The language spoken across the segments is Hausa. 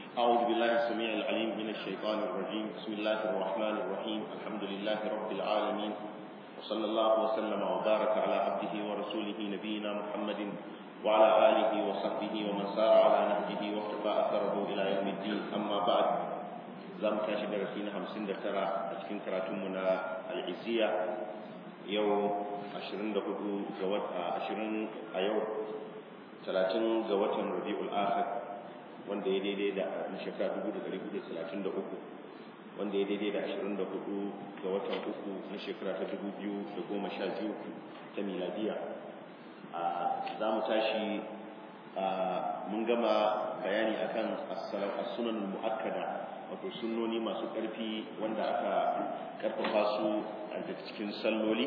أعوذ بالله السميع العليم من الشيطان الرجيم بسم الله الرحمن الرحيم الحمد لله رب العالمين وصلى الله وسلم وبارك على عبده ورسوله نبينا محمد وعلى آله وصحبه ومن سار على نهجه واقتفى أثره إلى يوم الدين أما بعد زام تاشي درسينا همسين دكترا أتكين كراتمنا العزية يوم ashirin da hudu ga wata ashirin a yau talatin ga watan rabi'ul akhir wanda ya daidai da shekara dubu da dari hudu talatin da uku wanda ya daidai da ashirin da hudu ga watan uku na shekara ta dubu biyu da goma sha biyu ta miladiya za mu tashi mun gama bayani akan as-sunan muakkada wato sunnoni masu ƙarfi wanda aka ƙarfafa su a cikin salloli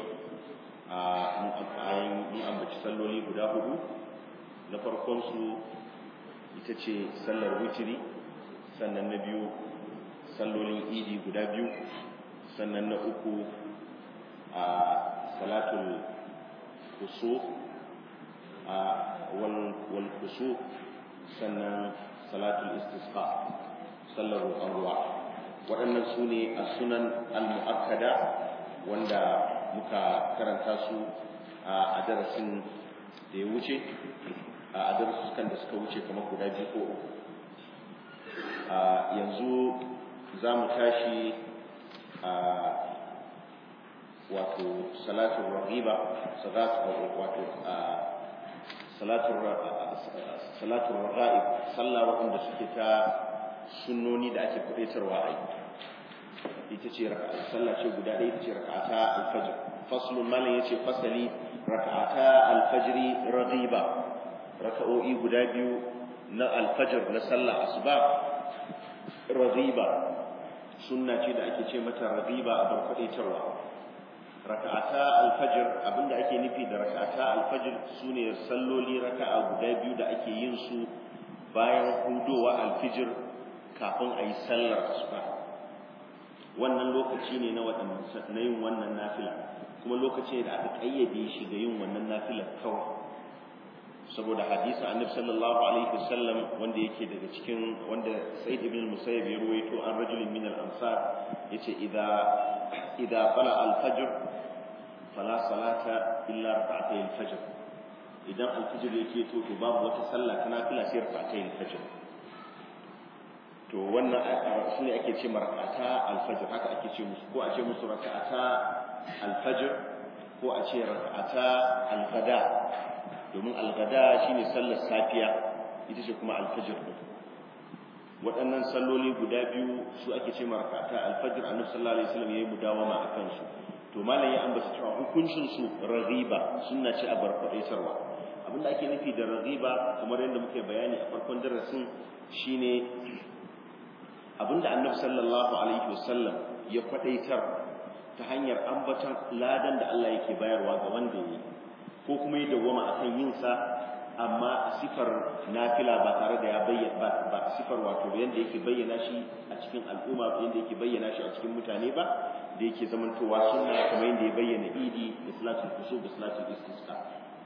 mun ambaci salloli guda hudu na farkonsu ita ce sallar witiri sannan na biyu sallolin idi guda biyu sannan na uku a salatul kusu a wal kusu sannan salatul istisqa sallar roƙon ruwa waɗannan su ne a sunan al-mu'akkada wanda muka karanta su a darasin da ya wuce a darasukan da suka wuce kamar guda biyu ko uku yanzu za mu tashi a wato salatun ragiba wato salatun raga'ib sallah waɗanda suke ta sunnoni da ake kudaitarwa a yi ita ce sallah ce guda ɗaya ita ce raka'ata alfajr faslun malam yace fasali raka'ata alfajri raghiba raka'o'i guda biyu na alfajr na sallah asuba raghiba sunna ce da ake ce mata raghiba a barkadaitarwa raka'ata alfajr abinda ake nufi da raka'ata alfajr sune salloli raka'a guda biyu da ake yin su bayan hudowa alfijir kafin a yi sallar asuba wannan lokaci ne na na yin wannan nafila kuma lokaci da aka kayyade shi ga yin wannan nafilar kawai saboda hadisi annabi sallallahu alaihi wasallam wanda yake daga cikin wanda Said ibn Musayyib ya ruwaito an rajulin min al-ansar yace idza idza qala al-fajr fala salata illa rak'atay al-fajr idan al-fajr yake to to babu wata sallah ta nafila sai rak'atay al-fajr to wannan su ne ake ce marakata alfajir haka ake ce musu ko a ce musu rakata alfajir ko a ce rakata algada domin algada shine sallar safiya ita ce kuma alfajir din waɗannan salloli guda biyu su ake ce marakata alfajir annabi sallallahu alaihi wasallam yayi mudawama a kansu to malam ya ambata cewa hukuncin su raghiba sunna ce a barkwadaitarwa abinda ake nufi da raghiba kamar yadda muke bayani a farkon darasin shine abinda annabi sallallahu alaihi wasallam ya kwadaitar ta hanyar ambatan ladan da Allah yake bayarwa ga wanda yi ko kuma ya dawwama akan yin sa amma a sifar nafila ba tare da ya bayyana ba sifar wato yanda yake bayyana shi a cikin al'umma yanda yake bayyana shi a cikin mutane ba da yake zamantowa sunna kamar yanda ya bayyana idi da salatul kusuf da salatul istisqa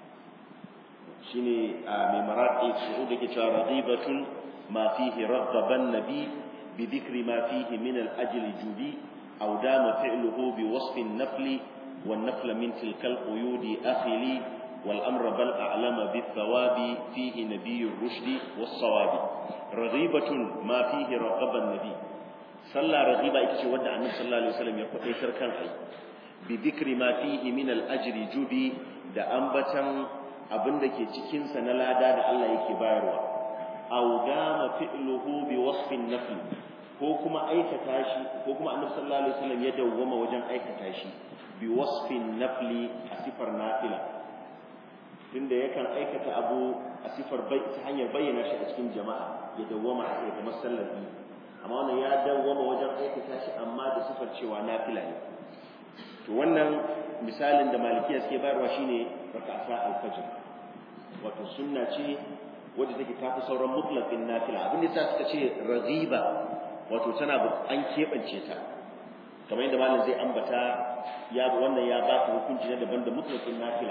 shine mai maraqi su'ud yake cewa radibatun ma fihi raghaban nabi بذكر ما فيه من الأجل جبي أو دام فعله بوصف النفل والنفل من تلك القيود أخلي والأمر بل أعلم بالثواب فيه نبي الرشد والصواب رغيبة ما فيه رغب النبي صلى رغيبة إكتش ودع النبي صلى الله عليه وسلم يقول إيسر كان حي بذكر ما فيه من الأجر جبي da ambatan abin da ke cikinsa na lada da Allah yake bayarwa aw dama fi'luhu bi wasfin nafl ko kuma aikata shi ko kuma annabi sallallahu alaihi wasallam ya dawwama wajen aikata shi bi wasfin nafli a sifar nafila tunda yakan aikata abu a sifar bai ta hanyar bayyana shi a cikin jama'a ya dawwama a kai kamar sallar bi amma wannan ya dawwama wajen aikata shi amma da sifar cewa nafila ne to wannan misalin da malikiya suke bayarwa shine rak'ata al-fajr wato sunna ce wadda take tafi sauran mutlaqin nafila abin da suka ce raghiba wato tana an keɓance ta kamar yadda malam zai ambata ya wannan ya ba ta hukunci na daban da mutlaqin nafila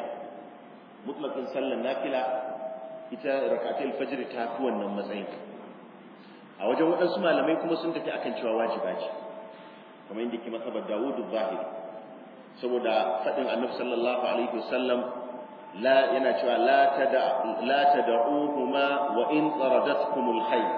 mutlaqin sallar nafila ita rakatul fajr ta fi wannan matsayin a wajen waɗansu malamai kuma sun tafi akan cewa wajiba ce kamar yadda ke matsabar Dawudu Zahiri saboda faɗin annabi sallallahu alaihi wasallam la yana cewa la tada la tad'uhuma wa in taradatkumul khayr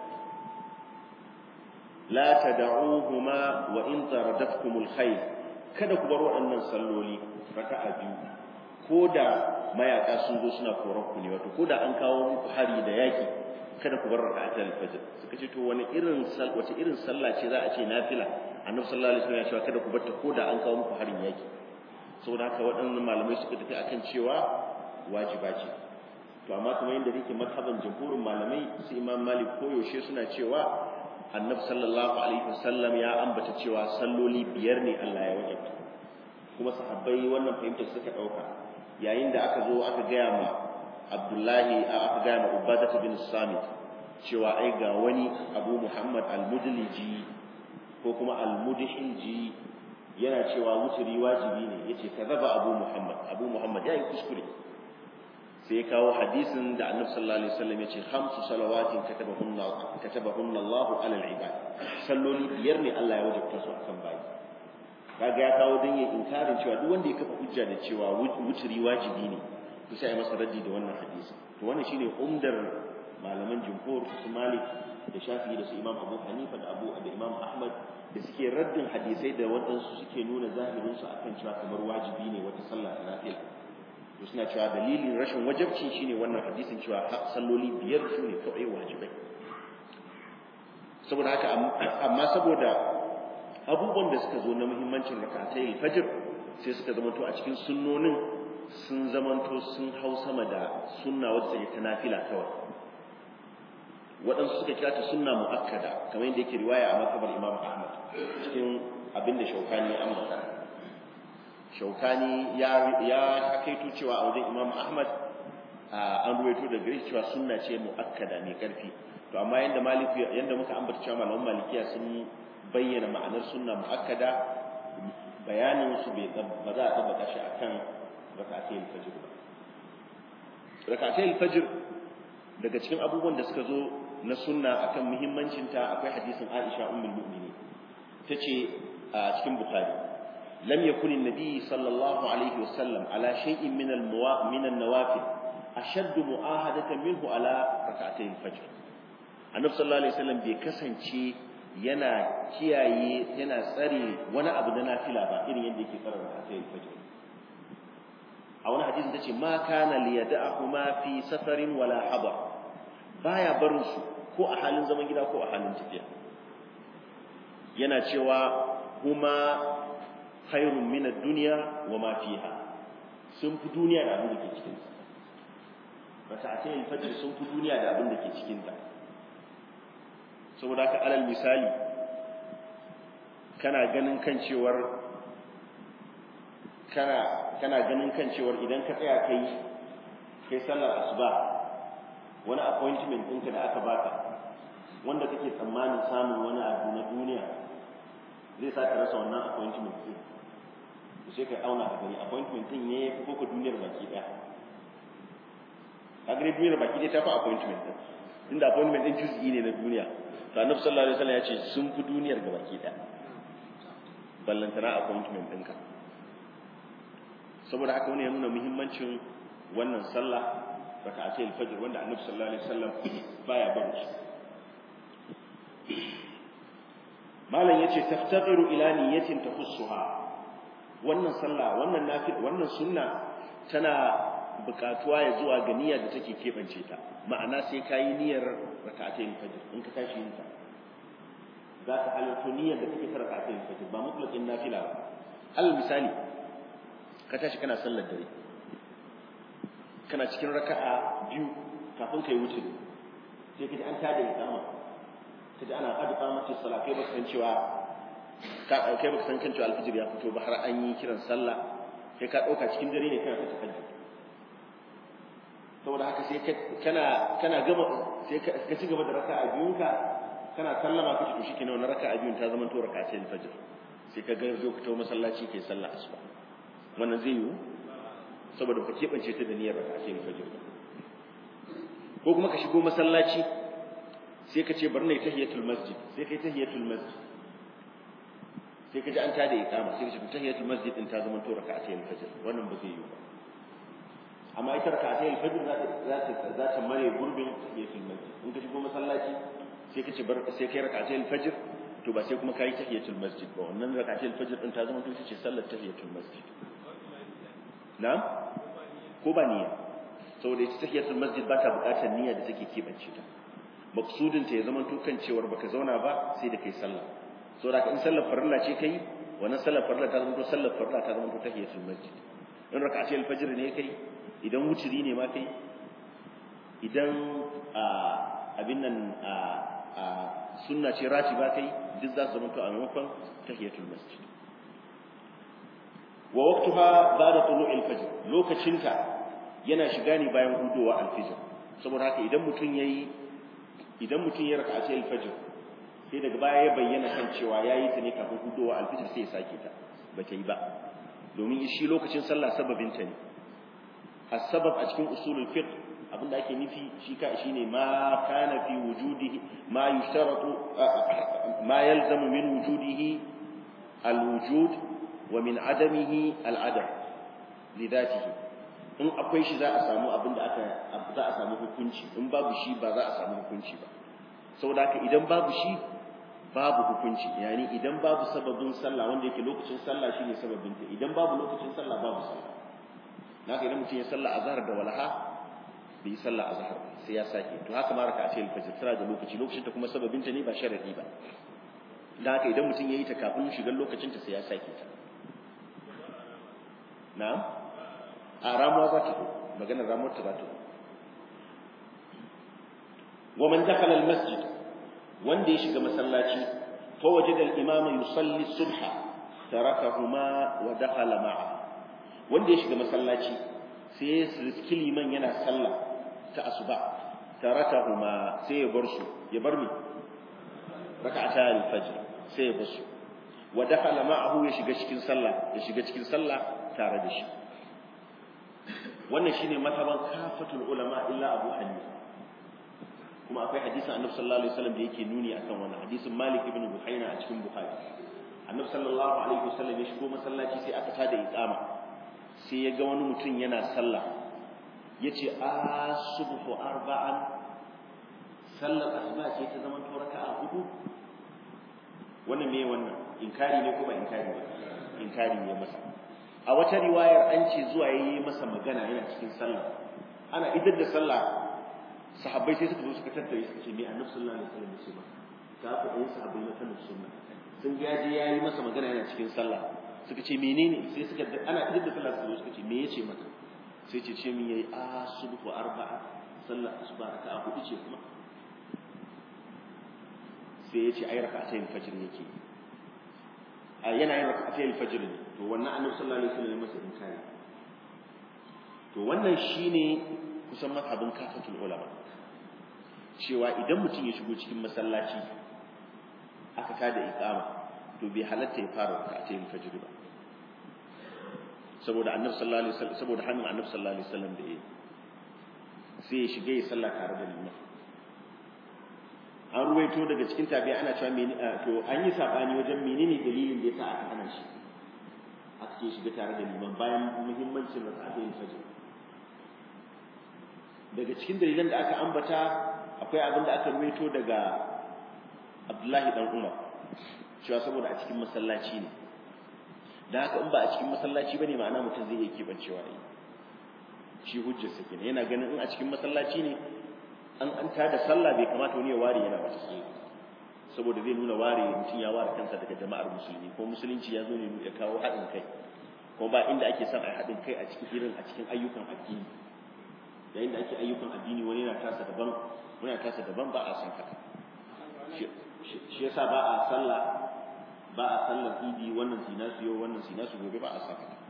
la tad'uhuma wa in taradatkumul khayr kada ku bar waɗannan salloli raka'a biyu ko da mayaka sun zo suna koran ku ne wato ko da an kawo muku hari da yaki kada ku bar raka'atul fajr suka ce to wani irin wace irin sallah ce za a ce nafila annabi sallallahu alaihi wasallam ya ce kada ku bar ta ko da an kawo muku harin yaki saboda haka waɗannan malamai suka tafi akan cewa wajiba ce to amma kuma yadda yake mazhaban jamhurin malamai su imam malik koyaushe suna cewa annabi sallallahu alaihi wasallam ya ambata cewa salloli biyar ne Allah ya wajabta kuma sahabbai wannan fahimtar suka dauka yayin da aka zo aka gaya ma Abdullahi aka gaya ma Ubadah bin Samit cewa ai ga wani Abu Muhammad al-Mudliji ko kuma al-Mudhiji yana cewa wuturi wajibi ne yace kazaba Abu Muhammad Abu Muhammad yayi kuskure sai ya kawo hadisin da Annabi sallallahu alaihi wasallam yace khamsu salawatin katabahunna katabahunna Allahu ala al-ibad salloli biyar ne Allah ya wajabta su akan bayi kaga ya kawo dan yayin inkarin cewa duk wanda ya kafa hujja da cewa wuturi wajibi ne to sai ya masa raddi da wannan hadisi to wannan shine umdar malaman jumhur su Malik da Shafi'i da su Imam Abu Hanifa da Abu da Imam Ahmad da suke raddin hadisai da waɗansu suke nuna zahirin su akan cewa kamar wajibi ne wata sallah ta nafila to suna cewa dalilin rashin wajibci shine wannan hadisin cewa salloli biyar su ne kawai wajibai saboda haka amma saboda abubuwan da suka zo na muhimmancin rakatai fajr sai suka zamanto a cikin sunnonin sun zamanto sun hau sama da sunna wadda take ta nafila kawai waɗansu suka kira ta sunna mu'akkada kamar yadda yake riwaya a makabar imam ahmad cikin abin da shaukani ya ambata shaukani ya ya hakaito cewa a wajen imam ahmad an ruwaito da gare cewa sunna ce mu'akkada mai karfi to amma yanda maliki yanda muka ambata cewa malaman malikiya sun bayyana ma'anar sunna mu'akkada bayanin su bai ba za a tabbata shi akan rak'atay al-fajr ba rak'atay al-fajr daga cikin abubuwan da suka zo na sunna akan muhimmancin ta akwai hadisin Aisha ummul mu'minin tace a cikin Bukhari lam yakun an-nabi sallallahu alaihi wasallam ala shay'in min al min an-nawafil ashaddu mu'ahadatan minhu ala rak'atay al-fajr annabi sallallahu alaihi wasallam bai kasance yana kiyaye yana tsare wani abu na nafila ba irin yadda yake tsara rak'atay al-fajr a wani hadisi tace ma kana liyada'ahuma fi safarin wala hadar baya barin su ko a halin zaman gida ko a halin tafiya yana cewa huma khairun min ad-dunya wa ma fiha sun fi duniya da abin da ke cikin ta raka'atai al-fajr sun fi duniya da abin da ke cikin ta saboda haka alal misali kana ganin kan cewar kana kana ganin kan cewar idan ka tsaya kai kai sallar asuba wani appointment ɗinka da aka baka wanda kake tsammanin samun wani abu na duniya zai sa ka rasa wannan appointment ɗin to sai ka auna ka gani appointment ɗin ne ko ka duniyar baki ɗaya ka gani duniyar baki ɗaya ta fi appointment ɗin inda appointment ɗin juz'i ne na duniya to annabi sallallahu alaihi wasallam ya ce sun fi duniyar ga baki ɗaya ballantana appointment ɗinka saboda haka wani ya nuna muhimmancin wannan sallah raka'atai al-fajr wanda annabi sallallahu alaihi wasallam baya barin shi malam yace taftaqiru ila niyyatin tahussuha wannan sallah wannan nafil wannan sunna tana bukatuwa ya zuwa ga niyyar da take kebance ta ma'ana sai kayi niyyar raka'atai al-fajr in ka tashi yin ta za ka halarta niyyar da take ta raka'atai al-fajr ba mutlaqin nafila ba al misali ka tashi kana sallar dare kana cikin raka'a biyu kafin kai wuce sai kaji an tada iqama kaji ana qad qamati salat kai baka san cewa ka kai baka san kan cewa alfijir ya fito ba har an yi kiran sallah kai ka dauka cikin dare ne kana ta tahajjud saboda haka sai kana kana gama sai ka ci gaba da raka'a biyunka kana sallama kace to shikenan wannan raka'a biyun ta zama to raka'a ce fajr sai ka ga zo ka tawo masallaci kai sallah asuba wannan zai yiwu saboda ka keɓance ta da niyyar raka ce fajr ko kuma ka shigo masallaci sai ka ce bari na yi tahiyatul masjid sai kai tahiyatul masjid sai ka ji an tada iqama sai ka ce tahiyatul masjid din ta zama to raka'atayil fajr wannan ba zai yi ba amma ita raka'atayil fajr za ta za ta za ta mare gurbin tahiyatul masjid in ka shigo masallaci sai ka ce bar sai kai raka'atayil fajr to ba sai kuma kai tahiyatul masjid ba wannan raka'atayil fajr din ta zama to ce sallar tahiyatul masjid na'am ko ba niyya saboda ita tahiyatul masjid ba ta buƙatar niyya da take kebance ta maksudin ta ya zama to kan cewar baka zauna ba sai da kai sallah saboda in sallar farilla ce kai wannan sallar farilla ta zama to sallar farilla ta zama to tahiyatul masjid in raka'atul fajr ne kai idan wuturi ne ma kai idan abin nan sunna ce ratiba kai duk za su zama to a maimakon tahiyatul masjid wa waqtuha ba'da tulu'il fajr lokacinta yana shiga ne bayan hudowa al-fajr saboda haka idan mutun yayi idan mutun ya raka'a al-fajr sai daga baya ya bayyana kan cewa yayi ta ne kafin hudowa al-fajr sai ya sake ta ba ta yi ba domin shi lokacin sallah sababin ta ne as-sabab a cikin usulul fiqh abinda ake nufi shi ka shine ma kana fi wujudihi ma yushtaratu ma yalzamu min wujudihi al-wujud wa min adamihi al-adam lidatihi in akwai shi za a samu abinda aka za a samu hukunci in babu shi ba za a samu hukunci ba saboda haka idan babu shi babu hukunci yani idan babu sababin sallah wanda yake lokacin sallah shine sababin ta idan babu lokacin sallah babu sallah naka idan mutum ya sallah azhar da walaha bai yi sallah azhar sai ya sake to haka ma raka ce alfajr tana da lokaci lokacin ta kuma sababin ta ne ba sharadi ba dan haka idan mutum yayi ta kafin shigar lokacin ta sai ya sake ta na'am a ramuwa za ta zo maganar ramuwar ta za ta zo wa man dakhala al-masjid wanda ya shiga masallaci fa wajada al-imama yusalli subha tarakahuma wa dakhala ma'a wanda ya shiga masallaci sai ya riski liman yana sallah ta asuba tarakahuma sai ya bar su ya bar mi rak'ata al-fajr sai ya bar su wa dakhala ma'ahu ya shiga cikin sallah ya shiga cikin sallah tare da shi wannan shine mataban kafatul ulama illa abu hanifa kuma akwai hadisin annabi sallallahu alaihi wasallam da yake nuni akan wannan hadisin Malik ibn Buhaina a cikin Bukhari annabi sallallahu alaihi wasallam ya shigo masallaci sai aka tada iqama sai ya ga wani mutum yana sallah yace asubhu arba'an sallar asuba ce ta zaman raka'a hudu wannan me wannan inkari ne ko ba inkari ba inkari ne masa a wata riwayar an ce zuwa yayi masa magana yana cikin sallah ana idar da sallah sahabbai sai suka zo suka tattare suka ce me annabi sallallahu alaihi wasallam ya ce maka ka ku ɗayan sahabbai na sanin sunna sun ga je yayi masa magana yana cikin sallah suka ce menene sai suka ana idar da sallah suka zo suka ce me yace maka sai ce ce min yayi a subhu arba'a sallar asuba raka'a hudu ce kuma sai ya ce ai raka'atayn fajr yake a yana yin raka'atayn fajr ne to wannan annabi sallallahu alaihi wasallam ya masa inkari to wannan shine kusan mazhabin kafatul ulama cewa idan mutum ya shigo cikin masallaci aka tada iqama to bai halatta ya fara raka'atayn fajr ba saboda annabi sallallahu alaihi wasallam saboda hannun annabi sallallahu alaihi wasallam da yake sai ya shige ya sallah tare da liman an ruwaito daga cikin tabi'a ana cewa meni to an yi sabani wajen menene dalilin da yasa aka hana shi aka ce shiga tare da liman bayan muhimmancin raka'atayn fajr daga cikin dalilan da aka ambata akwai abin da aka ruwaito daga Abdullahi dan Umar cewa saboda a cikin masallaci ne da haka in ba a cikin masallaci bane ma'ana mutum zai iya kebancewa yi shi hujjar sa kenan yana ganin in a cikin masallaci ne an an da sallah bai kamata wani ya ware yana wata sallah saboda zai nuna ware mutum ya ware kansa daga jama'ar musulmi ko musulunci ya zo ne ya kawo haɗin kai kuma ba inda ake son a haɗin kai a cikin irin a cikin ayyukan addini yayin da ake ayyukan addini wani yana tasa daban wani yana tasa daban ba a san haka shi yasa ba a sallah ba a sallar idi wannan sina su yau wannan sina su gobe ba a san haka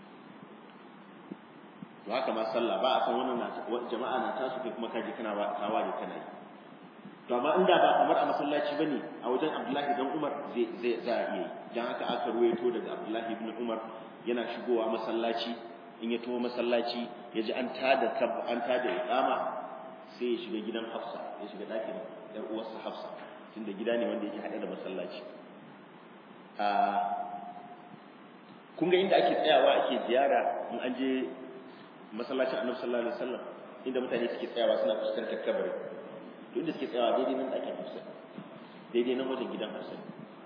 to haka ma sallah ba a san wannan jama'a na tasu kai kuma kaje kana kawa da kana yi to amma inda ba kamar a masallaci bane a wajen Abdullahi dan Umar zai zai za a iya yi dan haka aka ruwaito daga Abdullahi ibn Umar yana shigowa masallaci in ya taho masallaci ya ji an tada an tada iqama sai ya shiga gidan Hafsa ya shiga dakin yar uwarsa Hafsa tunda gida ne wanda yake hade da masallaci a kun ga inda ake tsayawa ake ziyara in an je masallacin Annabi sallallahu alaihi wasallam inda mutane suke tsayawa suna fuskantar kabari to inda suke tsayawa daidai nan ɗakin Hafsa daidai nan wajen gidan Hafsa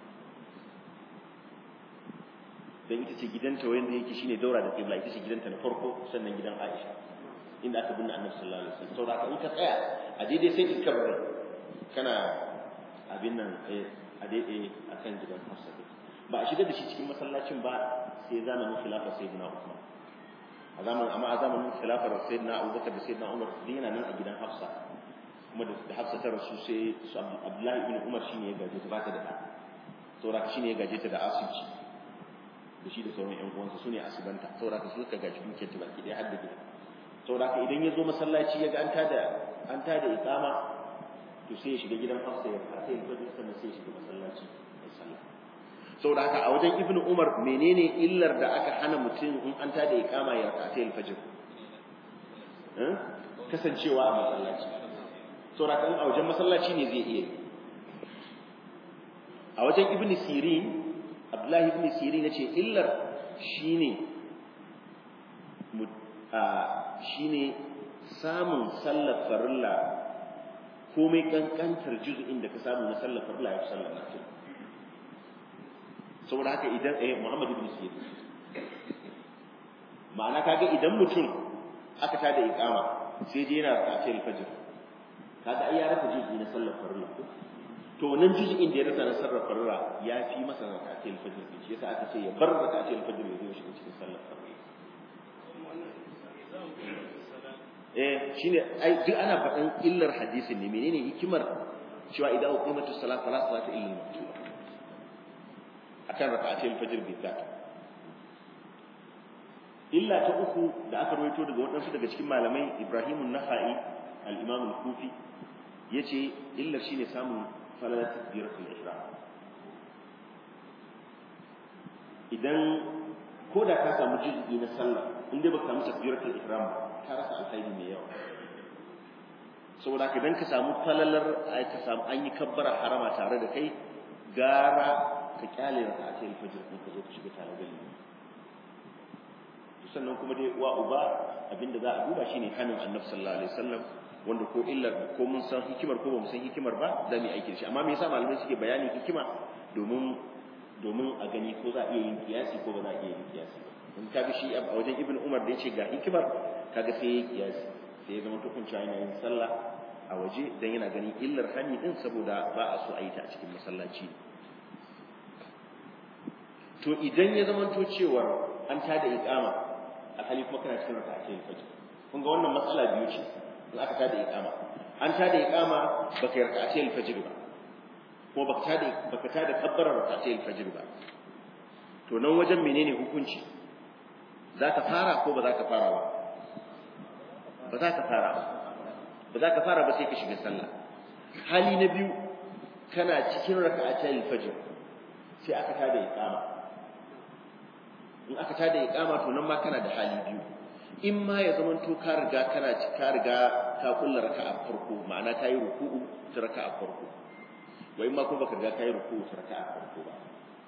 dan ita ce gidanta wanda yake shine daura da qibla ita ce gidanta na farko sannan gidan Aisha inda aka binne Annabi sallallahu alaihi wasallam saboda in ka tsaya a daidai sai in kabari kana abin nan a daidai akan gidan Hafsa ba a shiga da shi cikin masallacin ba sai zamanin khilafar sayyidina Uthman a zamanin amma a zamanin khilafar sayyidina Abubakar da sayyidina Umar din yana nan a gidan Hafsa kuma da Hafsa ta rasu sai su Abdullahi ibn Umar shine ya gaje ta ba ta da ɗa saboda shine ya gaje ta da asibiti da shi da sauran ƴan uwansa sune asibanta saboda ka suka gaji dukiyar ta baki ɗaya har da gida saboda ka idan ya zo masallaci ya ga an tada an tada iqama to sai ya shiga gidan Hafsa ya fara sai ya fito sannan sai ya shiga masallaci ya sallah saboda haka a wajen Ibn Umar menene illar da aka hana mutum in an tada iqama ya rakata al-fajr eh kasancewa a masallaci saboda kan a wajen masallaci ne zai iya a wajen Ibn Sirin Abdullahi ibn Sirin yace illar shine shine samun sallar farilla komai kankantar juz'in da ka samu na sallar farilla ya fi sallar nafil saboda haka idan eh Muhammad ibn Sirin ma'ana kaga idan mutum aka tada iqama sai je yana raka'a al-fajr kaga ai ya rasa juz'i na sallar farilla to nan juz'in da ya rasa na sallar farilla ya fi masa raka'a al-fajr shi yasa aka ce ya bar raka'a al-fajr ya zo shi cikin sallar farilla eh shine ai duk ana faɗan illar hadisin ne menene hikimar cewa idan uqimatu salat fala salata illa al-maktuba akan raka'atul fajr bidat illa ta uku da aka rawaito daga waɗansu daga cikin malamai Ibrahim an-Nakhai al-Imam al-Kufi yace illar shine samun falalat takbiratul ihram idan ko da ka samu juz'i na sallah in dai baka samu takbiratul ihram ka rasa alkhairi mai yawa saboda haka idan ka samu falalar ai ka samu an yi kabbara harama tare da kai gara ka kyale raka'atul fajr din ka zo ka shiga tare da liman sannan kuma dai wa uba abinda za a duba shine hanin annabi sallallahu alaihi wasallam wanda ko illar ko mun san hikimar ko ba mu san hikimar ba za mu yi aiki da shi amma me yasa malamai suke bayani hikima domin domin a gani ko za a iya yin kiyasi ko ba za a iya yin kiyasi ba in ka ga shi a wajen ibn umar da yace ga hikimar kaga sai ya kiyasi sai ya zama tukunci yana yin sallah a waje dan yana ganin illar hani din saboda ba a so a yi ta a cikin masallaci to idan ya zama to cewa an tada iqama a hali kuma kana cikin raka'atul fajr kun ga wannan matsala biyu ce in aka tada iqama an tada iqama baka yi raka'atul fajr ba ko baka tada baka tada kabbara raka'atul fajr ba to nan wajen menene hukunci za ka fara ko ba za ka fara ba ba za ka fara ba ba za ka fara ba sai ka shiga sallah hali na biyu kana cikin raka'atul fajr sai aka tada iqama in aka tada iqama to nan ma kana da hali biyu in ma ya zama to ka riga kana ka riga ka kulla raka'a farko ma'ana ka yi ruku'u ta raka'a farko wa in ma ko baka riga ka yi ruku'u ta raka'a farko ba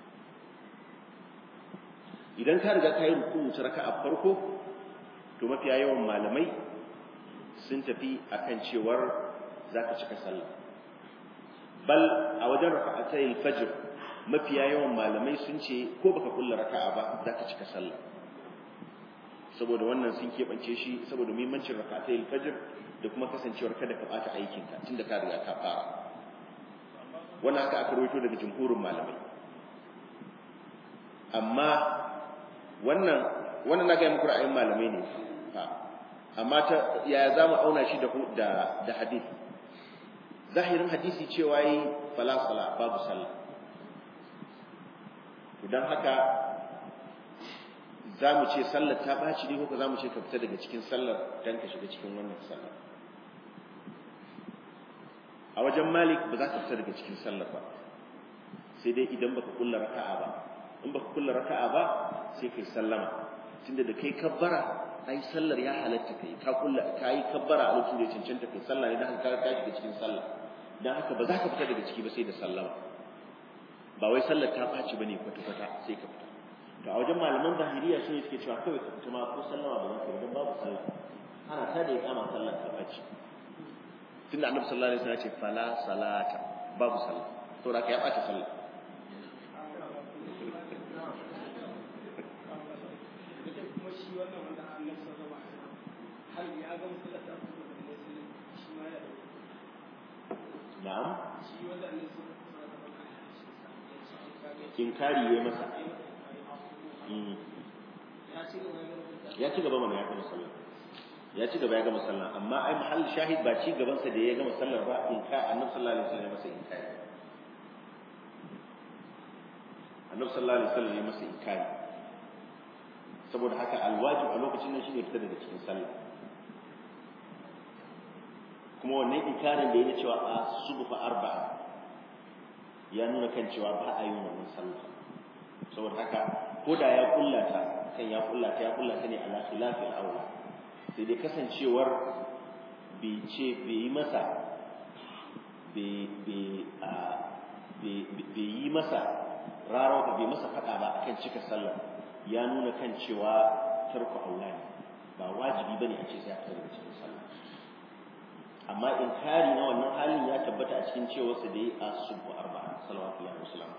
idan ka riga ka yi ruku'u ta raka'a farko to mafiya yawan malamai sun tafi akan cewar zaka cika sallah bal a wajen raka'atayil fajr mafiya yawan malamai sun ce ko baka kulla raka'a ba zaka cika sallah saboda wannan sun keɓance shi saboda muhimmancin raka'atayil fajr da kuma kasancewar kada ka bata aikin ka tunda ka riga ka fara wannan haka aka rawaito daga jumhurin malamai amma wannan wannan na ga muku ra'ayin malamai ne amma ta yaya zamu auna shi da da da hadisi zahirin hadisi cewa yi fala sala babu sallah idan haka za mu ce sallar ta ɓaci ne ko za mu ce ka fita daga cikin sallar don ka shiga cikin wannan sallar a wajen malik ba za ka fita daga cikin sallar ba sai dai idan baka kulla raka'a ba in baka kulla raka'a ba sai kai sallama tunda da kai kabbara ai sallar ya halatta kai ka kulla kai kabbara a lokacin da ya cancanta kai sallah ne dan ka ka shiga cikin sallah dan haka ba za ka fita daga ciki ba sai da sallama ba wai sallar ta faci bane kwata kwata sai ka fita to a wajen malaman zahiriya su ne suke cewa kawai ka fita ma ko sallama ba za ka yi dan babu sallah ana ta da iqama sallar ta faci tunda annabi sallallahu alaihi wasallam ya ce fala salata babu sallah to da ka ya bata sallah na'am inkari yayi masa ya ci gaba mana ya gama sallah ya ci gaba ya gama sallah amma ai mahall shahid ba ci gaban sa da ya gama sallar ba in ka annabi sallallahu alaihi wasallam masa inkari annabi sallallahu alaihi wasallam ya masa inkari saboda haka alwajib a lokacin nan shine fita daga cikin sallah kuma wannan inkarin da ya cewa a subfa arba'a ya nuna kan cewa ba a yi wannan sallah saboda haka ko da ya kullata kan ya kullata ya kullata ne ala khilafi al-awla sai dai kasancewar bai ce bai yi masa bai yi masa rarawa bai masa fada ba akan cika sallah ya nuna kan cewa tarku aula ne ba wajibi bane a ce sai a fita daga cikin sallah amma inkari na wannan halin ya tabbata a cikin cewa su da yi a subu arba'a salawatullahi wa salamu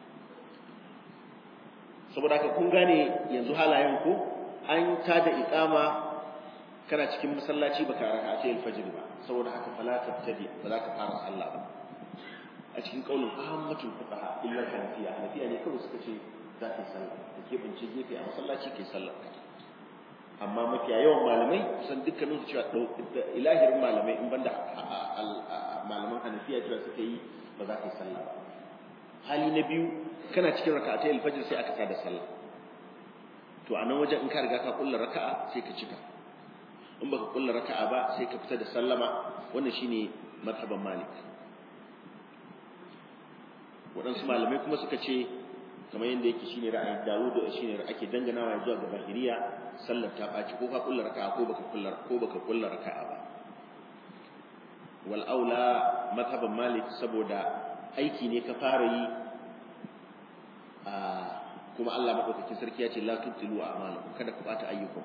saboda haka kun gane yanzu halayen ku an tada iqama kana cikin masallaci baka raka sai alfajr ba saboda haka fala tabtadi ba za ka fara sallah ba a cikin kaulin ahmadul fuqaha illa hanafiya hanafiya ne kawai suka ce za ka yi sallah da ke bince gefe a masallaci kai sallah amma mafiya yawan malamai kusan dukkanin su cewa ilahirin malamai in banda malaman hanafiya cewa suka yi ba za ka yi sallah ba hali na biyu kana cikin raka'atai alfajr sai aka tada sallah to a nan wajen in ka riga ka kulla raka'a sai ka cika in baka kulla raka'a ba sai ka fita da sallama wannan shine madhaban malik waɗansu malamai kuma suka ce kamar yadda yake shine ra'ayin Dawud da shine ake danganawa zuwa ga Bahiriya sallar ta baci ko ka kulla raka'a ko baka kulla ko baka kulla raka'a ba wal aula madhaban malik saboda aiki ne ka fara yi a kuma Allah madaukakin sarki ya ce la tubtilu a'malakum kada ku bata ayyukan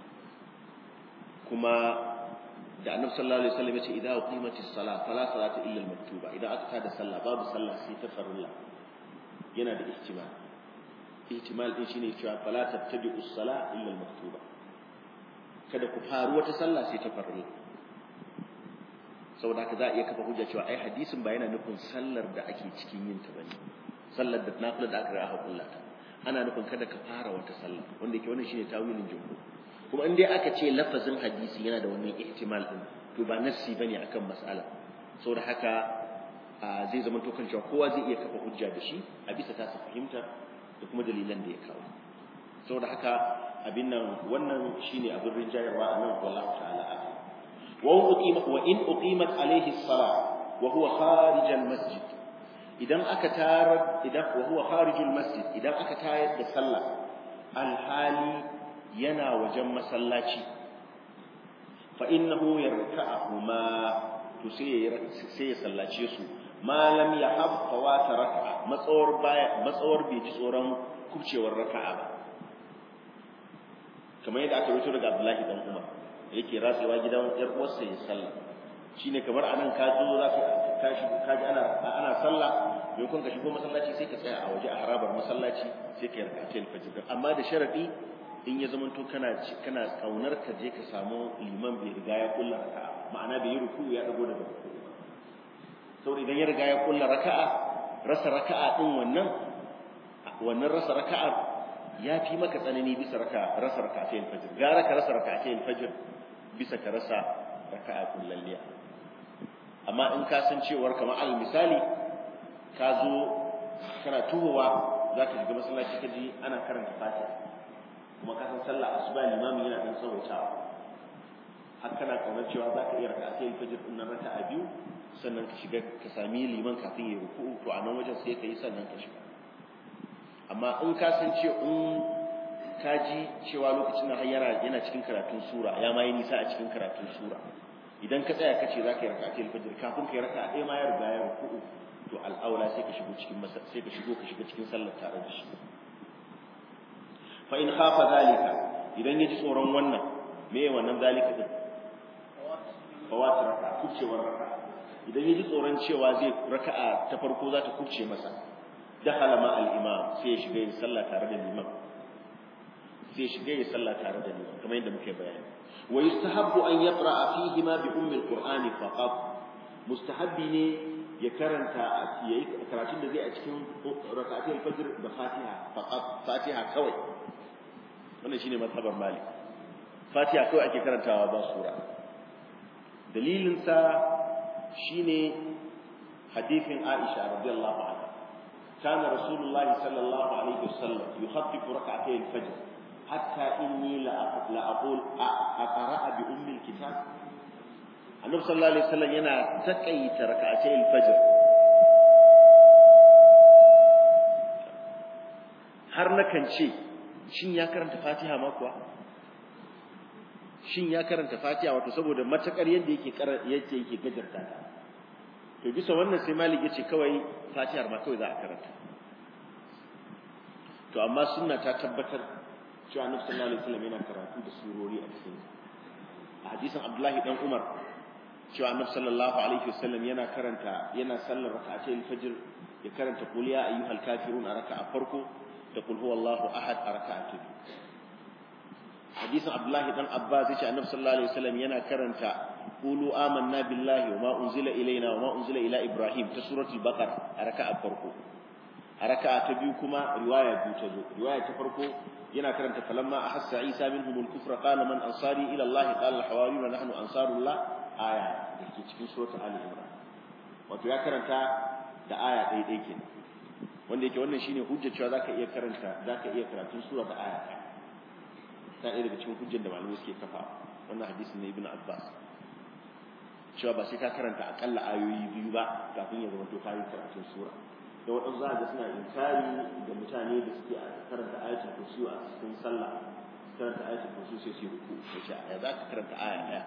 kuma da annabi sallallahu alaihi wasallam ya ce idza uqimatis salat fala salata illa al-maktuba idan aka tada sallah babu sallah sai ta farilla yana da ihtimal ihtimal din shine cewa fala tattabi'u as-salah illa al-maktuba kada ku faru wata sallah sai ta farilla saboda haka za a iya kafa hujja cewa ai hadisin ba yana nufin sallar da ake cikin yin ta bane sallar da nafila da aka raha kullata ana nufin kada ka fara wata sallah wanda yake wannan shine tawilin jumhur kuma in dai aka ce lafazin hadisi yana da wannan ihtimal din to ba nassi bane akan mas'ala saboda haka zai zama to kan cewa kowa zai iya kafa hujja da shi a bisa ta fahimta da kuma dalilan da ya kawo saboda haka abin nan wannan shine abin rinjayarwa a nan wallahu ta'ala wa uqima wa in uqimat alayhi as-salah wa huwa kharij al-masjid idan aka tarar idan wa huwa kharij al-masjid idan aka tayar da sallah alhali yana wajen masallaci fa innahu yarka'uhuma to sai sai ya sallace su ma lam yahab fawata raka'a matsawar baya matsawar bai ji tsoron kubcewar raka'a ba kamar yadda aka rubuta daga Abdullahi dan Umar yake ratsewa gidan yar uwarsa ya sallah shine kamar anan ka zo za ka tashi ka ji ana ana sallah maimakon ka shigo masallaci sai ka tsaya a waje a harabar masallaci sai ka yarka ta alfajir amma da sharadi in ya zama to kana kana kaunar ka je ka samu liman bai riga ya kulla raka'a ma'ana bai yi ruku ya dago daga ruku saboda idan ya riga ya kulla raka'a rasa raka'a din wannan wannan rasa raka'a ya fi maka tsanani bisa raka rasa raka'atayn fajr gara ka rasa raka'atayn fajr bisa ka rasa raka'a kullalliya amma in ka san cewar kamar al misali ka zo kana tuhowa zaka shiga masallaci ka ji ana karanta fatiha kuma ka san sallah asuba limamin yana dan tsawaitawa har kana kaunar cewa za ka iya raka sai fajr din nan raka'a biyu sannan ka shiga ka sami liman kafin ya ruku to a nan wajen sai ka yi sannan ka shiga amma in ka san ce in ka ji cewa lokacin nan har yana yana cikin karatun sura ya ma yi nisa a cikin karatun sura idan ka tsaya kace zaka yi raka'atul fajr kafin kai raka'a ɗaya ma ya riga ya ruku'u to al'aula sai ka shigo cikin masa sai ka shigo ka shiga cikin sallar tare da shi fa in khafa zalika idan yaji tsoron wannan me ya wannan zalika din fawat raka'a kubcewar raka'a idan yaji tsoron cewa zai raka'a ta farko za ta kubce masa dakhala ma al-imam sai ya shiga yin sallah tare da liman sai ya shiga yin sallah tare da liman kamar yadda muke bayani wa yustahabbu an yaqra'a fihi ma bi ummi al-qur'ani faqat mustahabbi ne ya karanta yayi karatun da zai a cikin rak'atul fajr da Fatiha faqat Fatiha kawai wannan shine mazhabar Malik Fatiha kawai ake karantawa ba sura dalilin sa shine hadithin Aisha radiyallahu anha kana Rasulullahi sallallahu alaihi wasallam yukhaffifu rak'atay al-fajr hatta inni la aqul aqra'a bi ummi al-kitab annabi sallallahu alaihi wasallam yana takaita rak'atay al-fajr har nakan ce shin ya karanta Fatiha ma kuwa shin ya karanta Fatiha wato saboda matakar yadda yake yake yake gajarta ta to bisa wannan sai Malik yace kawai Fatihar ma kawai za a karanta to amma sunna ta tabbatar cewa annabi sallallahu alaihi wasallam yana karatu da surori a cikin a hadisin Abdullahi dan Umar cewa annabi sallallahu alaihi wasallam yana karanta yana sallar rak'atay al-fajr ya karanta qul ya ayyuhal kafirun a raka'a farko da qul huwallahu ahad a raka'a ta biyu hadisin abdullahi dan abbas yace annabi sallallahu alaihi wasallam yana karanta qulu amanna billahi wa ma unzila ilaina wa ma unzila ila ibrahim ta suratul baqara a raka'a farko a raka'a ta biyu kuma riwaya biyu ta zo riwaya ta farko yana karanta falamma ahassa isa minhum al-kufra qala man ansari ila allah qala al-hawariyun nahnu ansarullah aya dake cikin suratul ali imran wato ya karanta da aya ɗaya ɗaya kenan wanda yake wannan shine hujjar cewa zaka iya karanta zaka iya karatun sura da aya ta ɗaya daga cikin hujjar da malamai suke kafa wannan hadisin na ibn abbas cewa ba sai ka karanta akalla ayoyi biyu ba kafin ya zama to kayi karatun sura da waɗansu za ga suna inkari da mutane da suke karanta ayatul kursi a cikin sallah karanta ayatul kursi sai su ruku sai ce ya za ka karanta aya ɗaya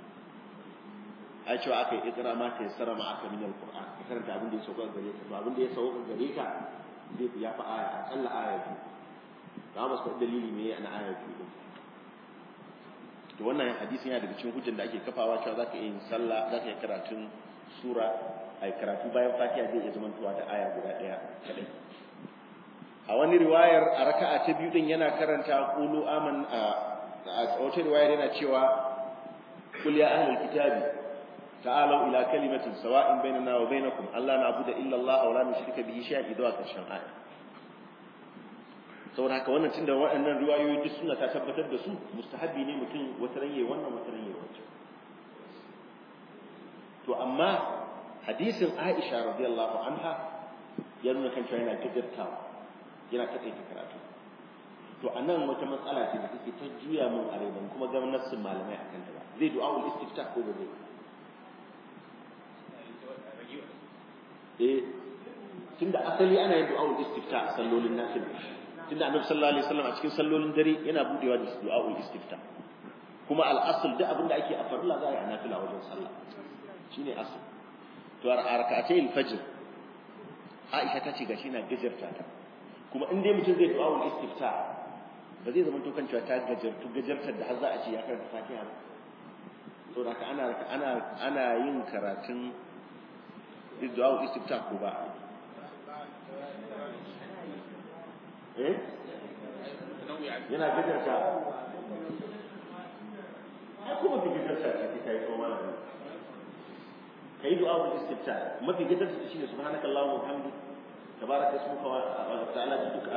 ai cewa aka yi ikra ma ta yassara ma aka min alquran ka karanta abin da ya sauka gare ka to abin da ya sauka gare ka zai fi ya fi aya akalla aya biyu ba mu san dalili me na aya biyu din to wannan hadisin yana daga cikin hujjar da ake kafawa cewa zaka iya yin sallah zaka iya karatun sura ai karatu bayan fatiha zai iya zamantowa da aya guda daya kadai a wani riwayar a raka'a ta biyu din yana karanta qulu aman a wata riwayar yana cewa qul ya ahlul kitabi تعالوا إلى كلمة سواء بيننا وبينكم ألا نعبد إلا الله ولا نشرك به شيئا إذا كرشان آية saboda haka wannan tunda waɗannan riwayoyi duk suna ta tabbatar da su mustahabbi ne mutum wata ranye wannan wata ranye wancan to amma hadisin Aisha radiyallahu anha ya nuna kan cewa yana gajartawa yana takaita karatu to anan wata matsala ce da take ta juya min a ban kuma ga nassin malamai akan ta ba zai du'a ul istiftah ko ba zai eh tunda asali ana yin du'a istifta a sallolin nafila tunda annabi sallallahu alaihi wasallam a cikin sallolin dare yana budewa da du'a istifta kuma al-asl duk abinda ake a farilla za a yi a nafila wajen sallah shine asl to a rak'atay al-fajr Aisha ta ce gashi na gajarta ta kuma in dai mutum zai du'a istifta ba zai zama to kan cewa ta gajartu gajartar da har za a ce ya karanta Fatiha ba to da ana ana ana yin karatun du'a istifta ko ba eh yana gajarta ai kuma fi gajarta ce kai ko malami kai du'a ul istifta mafi gajarta shine subhanaka allahumma wa bihamdik tabaraka ismuka wa ta'ala jadduka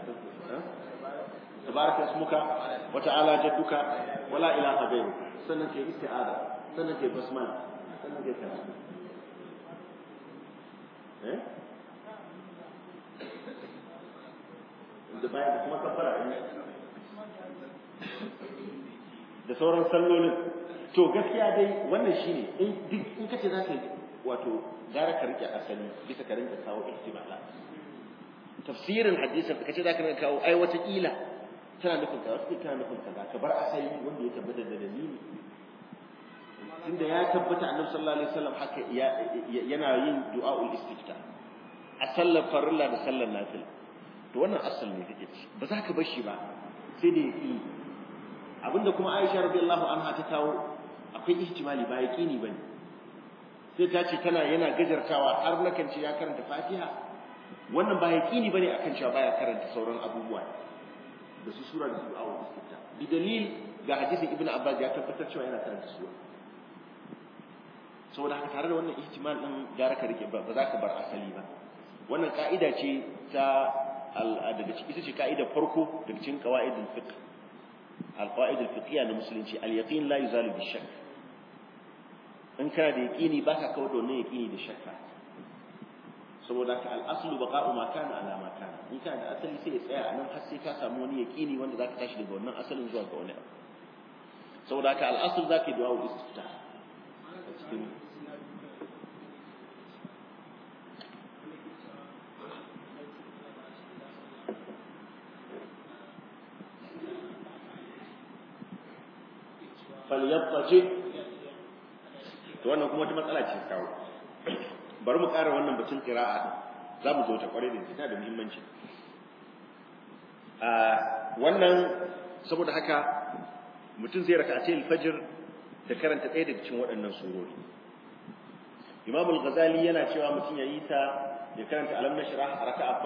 tabaraka ismuka wa ta'ala jadduka wa la ilaha ghayruka sannan kai isti'ada sannan kai basmala sannan kai karatu eh da bayan da kuma kafara ne da sauran sallolin to gaskiya dai wannan shine in duk in kace zaka yi wato gara ka rike asali bisa ka rinka kawo ihtimala tafsirin hadisin kace zaka rinka kawo ai wata kila tana nufin kaza wata tana nufin kaza ka bar asali wanda ya tabbata da dalili tunda ya tabbata annabi sallallahu alaihi wasallam haka yana yin du'aul istifta a sallar farilla da sallar nafil to wannan asal ne kake ci ba za ka bar shi ba sai da yaqini abinda kuma Aisha radiyallahu anha ta kawo akwai ihtimali ba yaqini bane sai ta ce tana yana gajartawa har nakan ce ya karanta Fatiha wannan ba yaqini bane akan cewa baya karanta sauran abubuwa da su sura da du'aul istifta bi dalil ga hadisin ibnu abbas ya tabbatar cewa yana karanta sura saboda haka tare da wannan ihtimal din gara ka rike ba za ka bar asali ba wannan ka'ida ce ta daga ciki ita ce ka'ida farko daga cikin qawaidul fiqh al-qawaid al-fiqhiyya na musulunci al-yaqin la yuzalu bi shakk in kana da yaqini baka kawo da wannan yaqini da shakka saboda haka al-aslu baqa'u ma kana ala ma kana in kana da asali sai ya tsaya a nan har sai ka samu wani yaqini wanda zaka tashi daga wannan asalin zuwa ga wani abu saboda haka al-asl zaka yi du'a istiftah cikin falyabtaji to wannan kuma wata matsala ce kawo bari mu ƙara wannan batun qira'a din za mu zo ta kware da tana da muhimmanci a wannan saboda haka mutum zai raka a fajr da karanta ɗaya daga cikin waɗannan surori Imam al-Ghazali yana cewa mutum ya yi ta ya karanta alam nashrah a raka'a